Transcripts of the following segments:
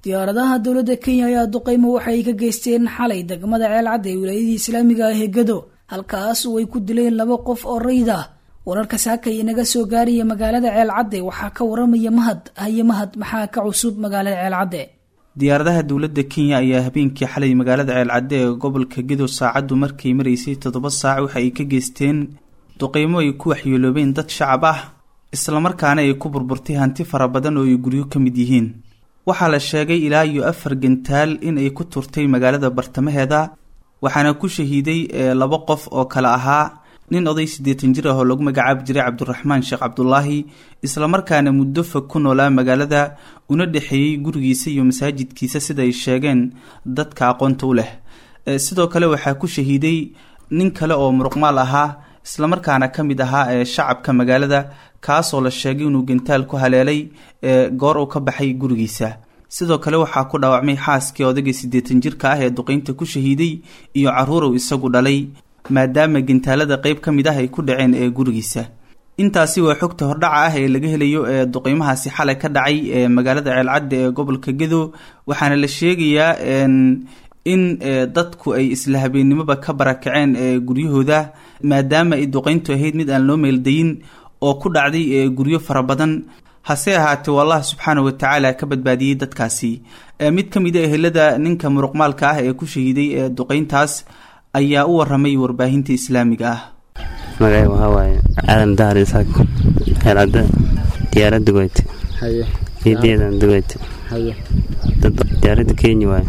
diyaaradaha dowladda kenya ayaa duqeymo waxay ka geysteen xalay degmada ceelcadda ee wilaayadii islaamiga ah ee gado halkaas oo ay ku dileen laba qof oo rayd ah wararka saakay inaga soo gaaraya magaalada ceelcadde waxaa ka waramaya mahad haye mahad maxaa ka cusub magaalada ceelcadde diyaaradaha dowladda kenya ayaa habeenkii xalay magaalada ceelcadde ee gobolka gedo saacaddu markay maraysay toddoba saac waxa ay ka geysteen duqeymo ay ku waxyeeloobeen dad shacab ah islamarkaana ay ku burburtay hanti fara badan oo ay guryo ka mid yihiin waxaa la sheegay ilaa iyo afar gantaal in ay ku turtay magaalada bartamaheeda waxaana ku shahiiday laba qof oo kale ahaa nin oday siddeetan jir ah oo lagu magacaabi jiray cabdiraxmaan sheekh cabdulaahi islamarkaana muddo fog ku noolaa magaalada una dhexeeyey gurigiisa iyo masaajidkiisa sida ay sheegeen dadka aqoonta u leh sidoo kale waxaa ku shahiiday nin kale oo muruqmaal ahaa islamarkaana ka mid ahaa ee shacabka magaalada kaasoo la sheegay inuu gantaal ku haleelay goor uu ka baxay gurigiisa sidoo kale waxaa ku dhaawacmay xaaskii odagii siddeetan jirka ah ee duqeynta ku shahiiday iyo caruurow isagu dhalay maadaama gantaalada qeyb ka mid ah ay ku dhaceen ee gurigiisa intaasi waa xogta hordhaca ah ee laga helayo ee duqeymahaasi xalay ka dhacay ee magaalada ceelcadda ee gobolka gedo waxaana la sheegayaa in dadku ay isla habeennimoba ka barakaceen ee guryahooda maadaama ay duqeyntu ahayd mid aan loo meeldayin oo ku dhacday ee guryo fara badan hase ahaatee allah subxaana wa tacaala ka badbaadiyey dadkaasi mid ka mid a ehelada ninka muruqmaalka ah ee ku shahiiday ee duqeyntaas ayaa u waramay warbaahinta islaamiga ah magacay waxaa waaye aadan dahar isaaq ceelcadda diyaarad dugoyte iidiyadan dugoyte dad diyaaradda kenya waaye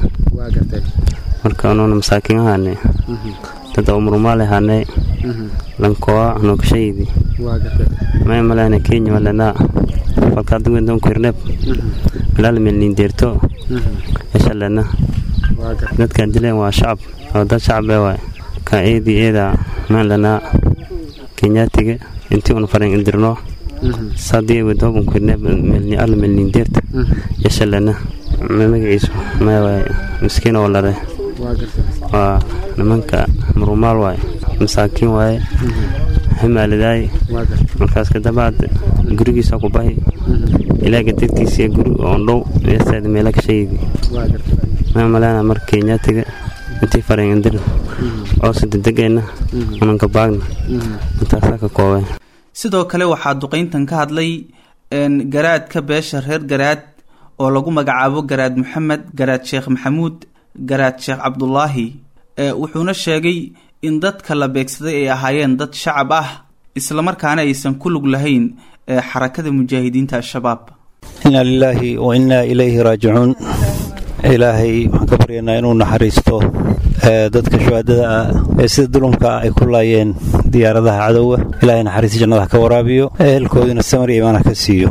marka unuuna masaakiin ahaane dad umrumaale haane lankoa nookashaydi may malehna kenya malena falkaadugwendon kirneb bilaalmelnin deerto eshalena dadkaan dileen waa shacab oo dad shacabee waay ka eedi eeda maanlanaa kenyaatiga intii una farin indirno sadii wadooban kirneb melni alla melnin deerta eshalena magaciisu may waay miskiin oo lare waa nimanka murumaal waaye masaakiin waaye hamaalidaay markaas kadabaad gurigiisa ku bahi ilaaga dadkiisa guri oon dhow eestaada meela ka sheegi maa maleena mar kenyaatiga intii faren indir coose dedegeenna unanka baagna intaasaa ka koobeen sidoo kale waxaa duqeyntan ka hadlay garaadka beesha reer garaad oo lagu magacaabo garaad maxamed garaad sheekh maxamuud garaad sheekh cabdulaahi wuxuuna sheegay in dadka la beegsaday ay ahaayeen dad shacab ah islamarkaana aysan ku lug lahayn xarakada mujaahidiinta al-shabaab inaa lilaahi wa innaa ilayhi raajicuun ilaahay waxaan ka baryaynaa inuu naxariisto dadka shuhaadada ah ee sida dulumka ah ay ku laayeen diyaaradaha cadowga ilaahay naxariista jannada ka waraabiyo ehelkoodina samar iyo imaana ka siiyo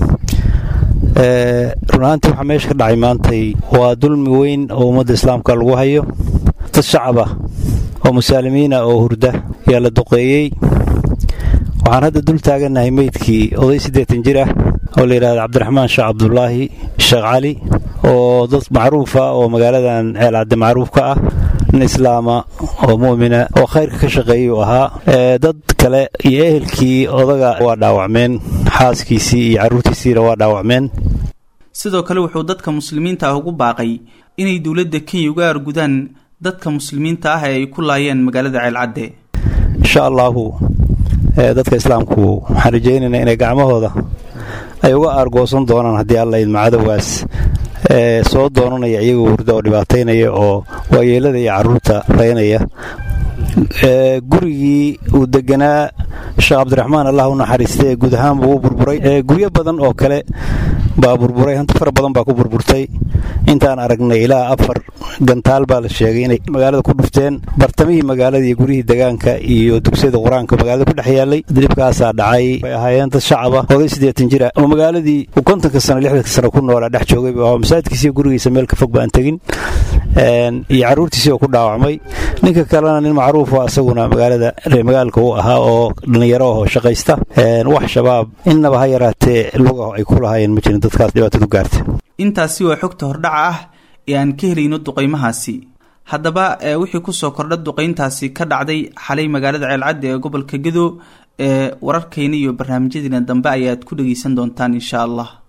run ahaantii waxaa meesha ka dhacay maantay waa dulmi weyn oo ummadda islaamka lagu hayo dad shacab ah oo musaalimiina oo hurda ayaa la duqeeyey waxaan hadda dul taagannahay meydkii oday siddeetan jir ah oo la yidhahda cabdiraxmaan sheekh cabdulaahi sheekh cali oo dad macruufa oo magaaladan ceelcadde macruufka ah nin islaama oo mu'mina oo khayrka ka shaqeeyuu ahaa dad kale iyo ehelkii odaga waa dhaawacmeen xaaskiisii iyo carruurtiisiina waa dhaawacmeen sidoo kale wuxuu dadka muslimiinta ah ugu baaqay inay dowladda kenya uga argudaan dadka muslimiinta ah ee ay ku laayeen magaalada ceelcadde insha allaahu dadka islaamku waxaan rajaynaynaa inay gacmahooda ay uga aargoosan doonaan haddii alla idma cadowgaas soo doonanaya iyagoo hurda oo dhibaataynaya oo waayeelada iyo carruurta raynaya gurigii uu deganaa sheekh cabdiraxmaan allah u naxariistay ee guud ahaan buu u burburay guryo badan oo kale baa burburay hanti fara badan baa ku burburtay intaan aragnay ilaa afar gantaal baa la sheegay inay magaalada ku dhufteen bartamihii magaalada iyo guryihii degaanka iyo dugsiyada qur-aanka magaalada ku dhex yaallay dhibkaasaa dhacay way ahaayeen dad shacaba oday siddeetan jira oo magaaladii uu kontonka sano lixdanka sano ku noolaa dhex joogay masaajidkiisiiyo gurigiisa meel ka fog ba aan tegin iyo carruurtiisii oo ku dhaawacmay ninka kalena nin macruuf ah isaguna magaalada reemagaalka u ahaa oo dhallinyaro ahoo shaqaysta wax shabaab innaba ha yaraatee lugaho ay ku lahaayeen ma jirin dadkaas dhibaatadu gaarta intaasi waa xogta hordhaca ah ee aan ka helayno duqaymahaasi haddaba wixii kusoo kordha duqayntaasi ka dhacday xalay magaalada ceelcadda ee gobolka gedo ee wararkayna iyo barnaamijyadiina dambe ayaad ku dhegeysan doontaan insha allah